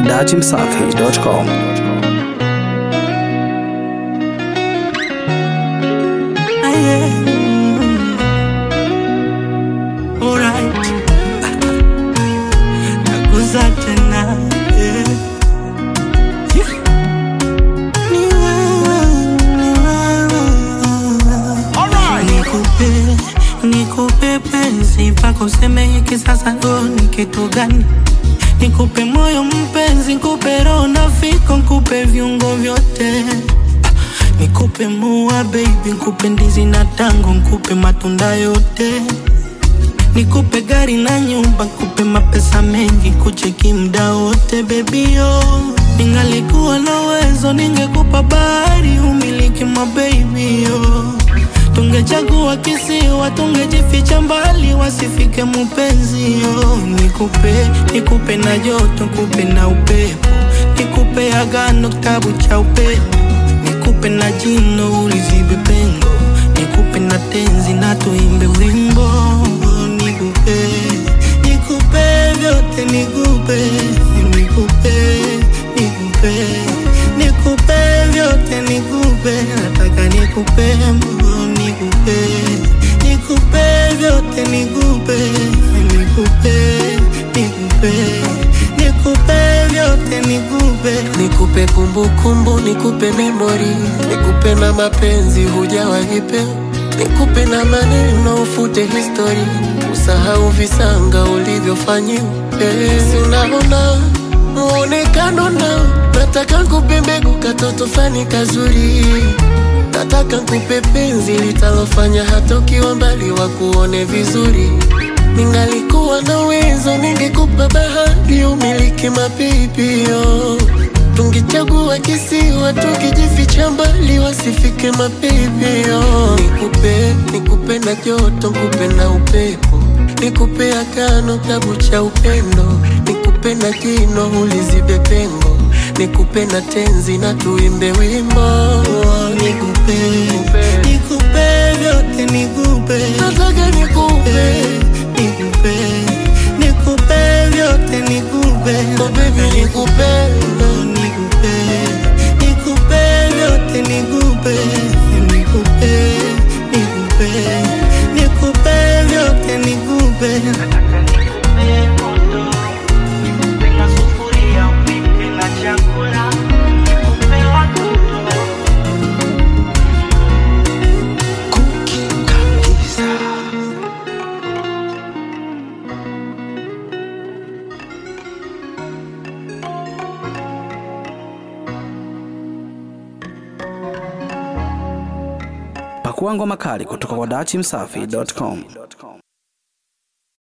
datimsafi.com. Alright. Nakuza tena yeah. Yeah. Ni wewe, ni wewe. Nikupe, nikupe penzi mpaka useme hiki sasa ndo ni kitu gani? Nikupe moyo mpenzi, nikupe roho na fiko, nikupe viungo vyote Nikupe mua baby, nikupe ndizi na tango, nikupe matunda yote Nikupe gari na nyumba, nikupe mapesa mengi, kucheki mda wote baby yo. Ningalikuwa na uwezo, ningekupa bahari, umiliki ma baby yo. Tungechagua kisiwa, tungejificha mbali, wasifike mupenzi yo. Nikupe, nikupe na joto, nikupe na upepo, nikupe agano, kitabu cha upepo, nikupe na jino, ulizibe pengo, nikupe na tenzi na tuimbe wimbo nikupe, nikupe vyote nikupe, nikupe, nikupe, nikupe vyote nikupe, nataka nikupe, nikupe, nikupe vyote nikupe, nikupe, nikupe, nikupe vyote nikupe. Nikupe kumbukumbu, nikupe memori, nikupe na mapenzi hujawahipe, nikupe na maneno ufute histori, usahau visanga ulivyofanyiwa. Eh, si unaona muonekano nao, nataka nkupe mbegu katoto fani kazuri, nataka nkupe penzi litalofanya hata ukiwa mbali wakuone vizuri. Ningalikuwa na uwezo ningekupa bahari umiliki mapipio Tungechagua kisiwa tukijificha mbali wasifike mapipio Nikupe, nikupe na joto, nikupe na upepo Nikupe agano kitabu cha upendo Nikupe na jino ulizibe pengo Nikupe na tenzi na tuimbe wimbo Nikupe, nikupe vyote nikupe, Nataka nikupe nikupe, nikupe vyote nikupe, Oh baby nikupe nikupe, nikupe vyote nikupe, nikupe, nikupe, nikupe vyote nikupe. Pakua ngoma kali kutoka kwa datimsafi.com.